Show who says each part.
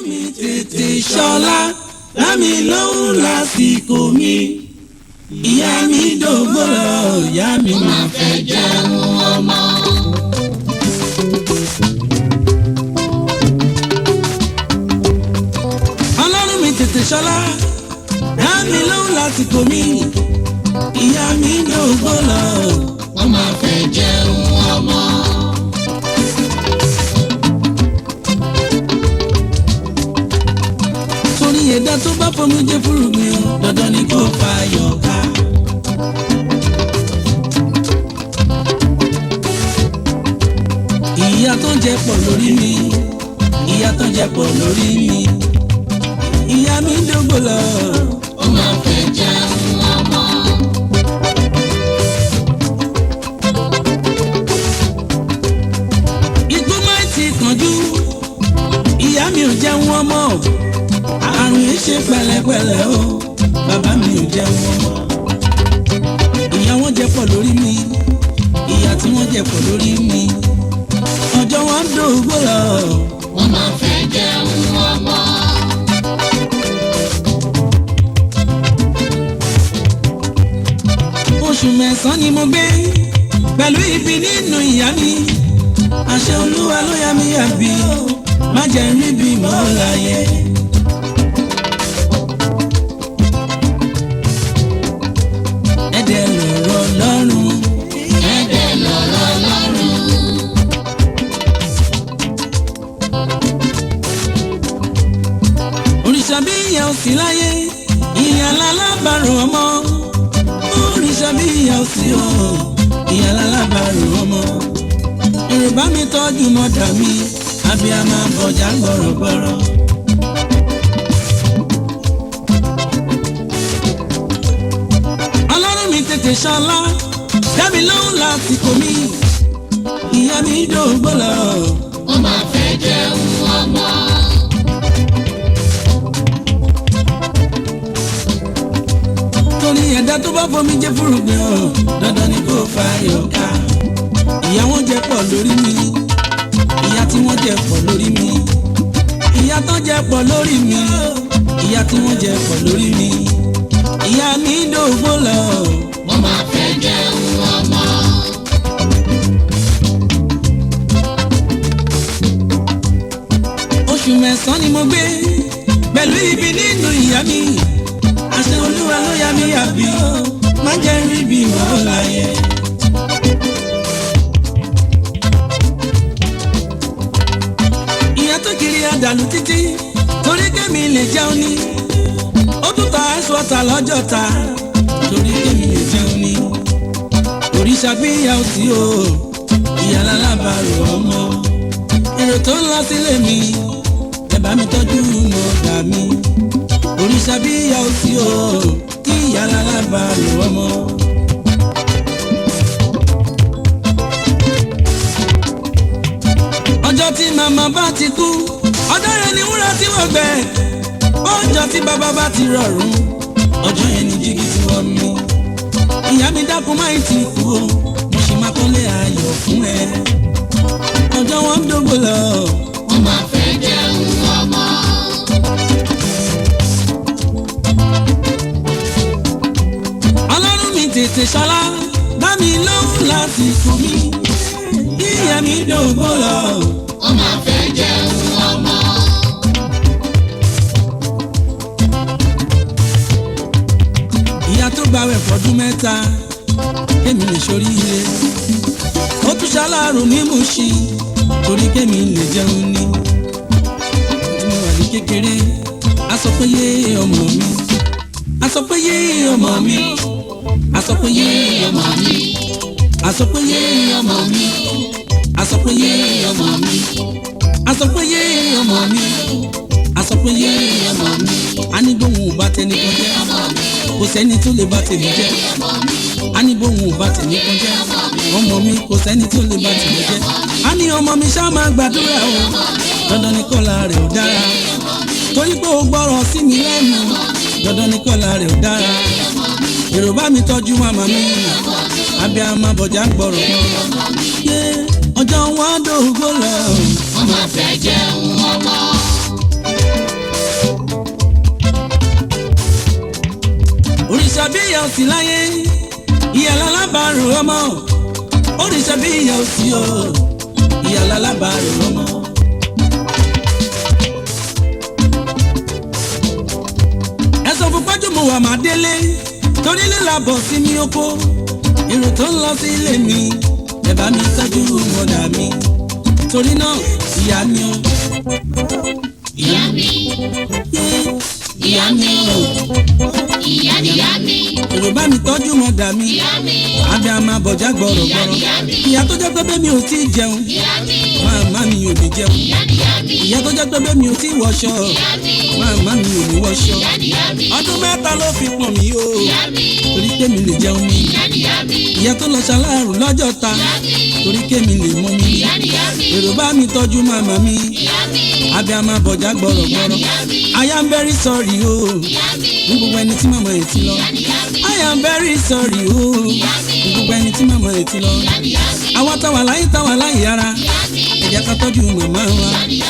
Speaker 1: mi tètè ṣọlá lámì lóhùn lásìkò mi ìyá mi dògbò lọ ìyá mi máa fẹ́ jẹun ọmọ. ọlọ́run mi tètè ṣọlá lámì lóhùn lásìkò mi ìyá mi dògbò lọ wọ́n máa fẹ́ jẹun ọmọ. torí ẹ̀dá tó bá fọmú jẹ́ fúrúgbìn o dandan ni kò fa yọ̀ọ̀ká. ìyá tó ń jẹ pọ̀ lórí mi ìyá tó ń jẹ pọ̀ lórí mi ìyá mi ń dógbò lọ. ó máa fẹ́ jẹun ọmọ. ikú má ti kánjú ìyá mi ò jẹun ọmọ àrùn yìí ṣe pẹ̀lẹ́pẹ̀lẹ́ o bàbá mi ò jẹun ọmọ ìyá wọn jẹ pọ̀ lórí mi ìyá tí wọ́n jẹ pọ̀ lórí mi ọjọ́ wọn ń dògbò lọ. wọ́n máa fẹ́ jẹun ọmọ. oṣù mẹ́sàn-án ni mo gbé pẹ̀lú ibi nínú ìyá mi àṣẹ olúwa ló yá mi yàbí má jẹ́ rí bí mo láyé. ẹ̀dẹ̀ lọ̀rọ̀ lọ́rùn. ẹ̀dẹ̀ lọ̀rọ̀ lọ́rùn. òrìṣà bí ìyá ò sí láyé ìyá lálábàárò ọmọ. òrìṣà bí ìyá ò sí o ìyá lálábàárò ọmọ. èrè bá mi tọ́jú mọ́dà mi abiyamọ bọ̀jà gbọ̀rọ̀gbọ̀rọ̀. ọlọ́run mi tètè ṣọlá dábì lóhùn lásìkò mi ìyá mi dògbò lọ. ó máa fẹ́ jẹun ọmọ. torí ẹ̀dá tó bá fomi jẹ́ fúrúgbìn o dandan ni kò fa yọ̀ọ̀ká. ìyá wọn jẹ pọ̀ lórí mi ìyá tí wọ́n jẹ pọ̀ lórí mi ìyá tó jẹ pọ̀ lórí mi ìyá tí wọ́n jẹ pọ̀ lórí mi ìyá mi dògbò lọ. wọ́n máa fẹ́ jẹun ọmọ. oṣù mẹ́sàn-án ni mo gbé pẹ̀lú ibi nínú ìyá mi àṣẹ olúwa ló yá mi yàbí má jẹ́ rí bí mo láyé. ìyá tó kiri àdàlù títí torí kémi lè jẹun ní ó tún ta aṣọ ọ̀tà lọ́jọ́ ta torí kémi lè jẹun ní òrìṣà bí ìyá ò sí o ìyá lálábàárò ọmọ èrò tó ń lọ sílé mi ẹ bá mi tọ́jú mọ̀ọ́dà mi òrìṣà bí ìyá ò sí o ìyá lálábàárò ọmọ. ọjọ́ tí màmá bá ti kú ọjọ́ yẹn ni wúrà tí wọ́n gbẹ ọjọ́ tí bàbá bá ti rọrùn ọjọ́ yẹn ni jígí tí wọ́n mú ìyá mi dákun máa ti kú o mo sì máa kọ́lé ayọ̀ fún ẹ ọjọ́ wọn ń dógbò lọ. wọ́n máa fẹ́ jẹun ọmọ. ọlọ́run mi tètè ṣọlá bá mi lóhùn lásìkò mi ìyá mi dógbò lọ. wọ́n máa fẹ́ jẹun ọmọ. ìyá tó gbàwẹ̀ fọdún mẹ́ta kémi lè ṣoríire ó tún ṣaláàrò ní Mùṣín torí kémi lè jẹun ní. tí mo wà ní kékeré a sọ pé yé ọmọ mi a sọ pé yé ọmọ mi a sọ pé yé ọmọ mi a sọ pé yé ọmọ mi a sọ pé yé ọmọ mi a sọ pé yé ọmọ mi a sọ pé yé ọmọ mi a ní bóun ò bá tẹni kan jẹ́ kò sẹ́ni tó lè bá tèmi jẹ́ a ní bóun ò bá tèmi kan jẹ́ ọmọ mi kò sẹ́ni tó lè bá tèmi jẹ́ a ní ọmọ mi ṣá máa gbàdúrà o dandan ni kọ́la rẹ̀ ò dára torí pé o gbọ́rọ̀ sí mi lẹ́nu dandan ni kọ́la rẹ̀ ò dára èrò bá mi tọ́jú màmá mi abiyamọ bọ̀jà gbọ́rọ̀ yé ọjọ́ wọn dògbò lọ.
Speaker 2: wọ́n máa fẹ́ jẹun ọmọ.
Speaker 1: sí láyé ìyá lálábàárò ọmọ oríṣà bí ìyá ò sí o ìyá lálábàárò ọmọ. ẹ sọ fún pájúmọ̀ wà má délé torí lílà bọ̀ sí mi oko èrò tó ń lọ sí ilé mi ẹ bá mi tọ́jú mọ̀dà mi torí náà ìyá mi o.
Speaker 2: ìyá mi ìyá mi o ìyá nìyá mi
Speaker 1: èrò bá mi tọ́jú mọ̀dà mi
Speaker 2: ìyá mi
Speaker 1: abẹ́ a máa bọ̀já gbọ̀rọ̀gbọ̀rọ̀ ìyá tó jẹ́ pé bẹ́ẹ̀ mi ò tí ì jẹun
Speaker 2: ìyá mi
Speaker 1: màmá mi ò ní jẹun
Speaker 2: ìyá nìyá mi
Speaker 1: ìyá tó jẹ́ pé bẹ́ẹ̀ mi ò tí ì wọṣọ
Speaker 2: ìyá mi
Speaker 1: màmá mi ò ní wọṣọ
Speaker 2: ìyá nìyá mi
Speaker 1: ọdún mẹ́ta ló fi pọ̀n mí o
Speaker 2: ìyá mi
Speaker 1: torí kémi lè jẹun mi
Speaker 2: ìyá nìyá mi
Speaker 1: ìyá tó lọ ṣaláàrù lọ́jọ́ ta
Speaker 2: ìyá mi
Speaker 1: torí kémi lè mọ mi
Speaker 2: ìyá nìyá mi
Speaker 1: èrò bá mi tọ́jú màmá mi
Speaker 2: ìyá mi
Speaker 1: abẹ́ a máa bọ̀já gbọ̀rọ̀gbọ̀rọ̀
Speaker 2: ìyá mi
Speaker 1: I am very sorry o
Speaker 2: ìyá mi
Speaker 1: fún gbogbo ẹni tí màmá yẹn ti lọ
Speaker 2: ìyá nìyá mi
Speaker 1: I am very sorry o fún gbogbo ẹni tí màmá yẹn ti lọ
Speaker 2: ìyá nìyá mi
Speaker 1: àwọn táwa láyé táwa láyé ara
Speaker 2: ìyá mi
Speaker 1: ẹ jẹ́ ká tọ́jú màmá wa
Speaker 2: ìyá